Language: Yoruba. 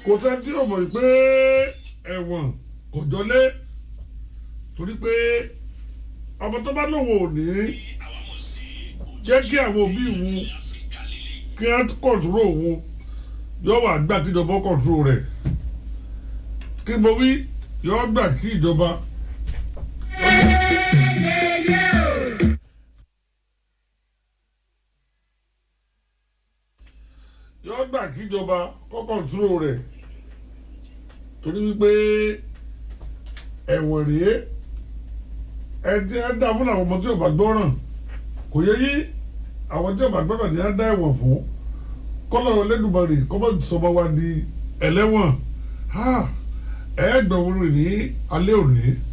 kò sẹ́ tí o mọ̀ pé ẹ̀wọ̀n kò jọlé torí pé ọmọ tó bá lòun ò ní jẹ́ kí àwọn òbí òun kí wọ́n kọ̀ǹtúrò òun yóò wà gbà kí ìjọba kọ̀ǹtúrò rẹ̀ kí mo wí yóò gbà kí ìjọba. yóò gbà kí ìjọba kọ́ kọ̀ǹtúrò rẹ̀ torí wípé ẹ̀wọ̀n rèé ẹ ti ẹ dá fún àwọn ọmọ tí ò bá gbọ́ràn kò yẹ yí àwọn tí ò bá gbọ́ràn ni ẹ dá ẹ̀wọ̀n fún kọ́lọ̀ Olódùmarè kọ́mọ̀ sọmọ wa di ẹlẹ́wọ̀n ẹ gbọ̀n wọn rìn ní alẹ́ òní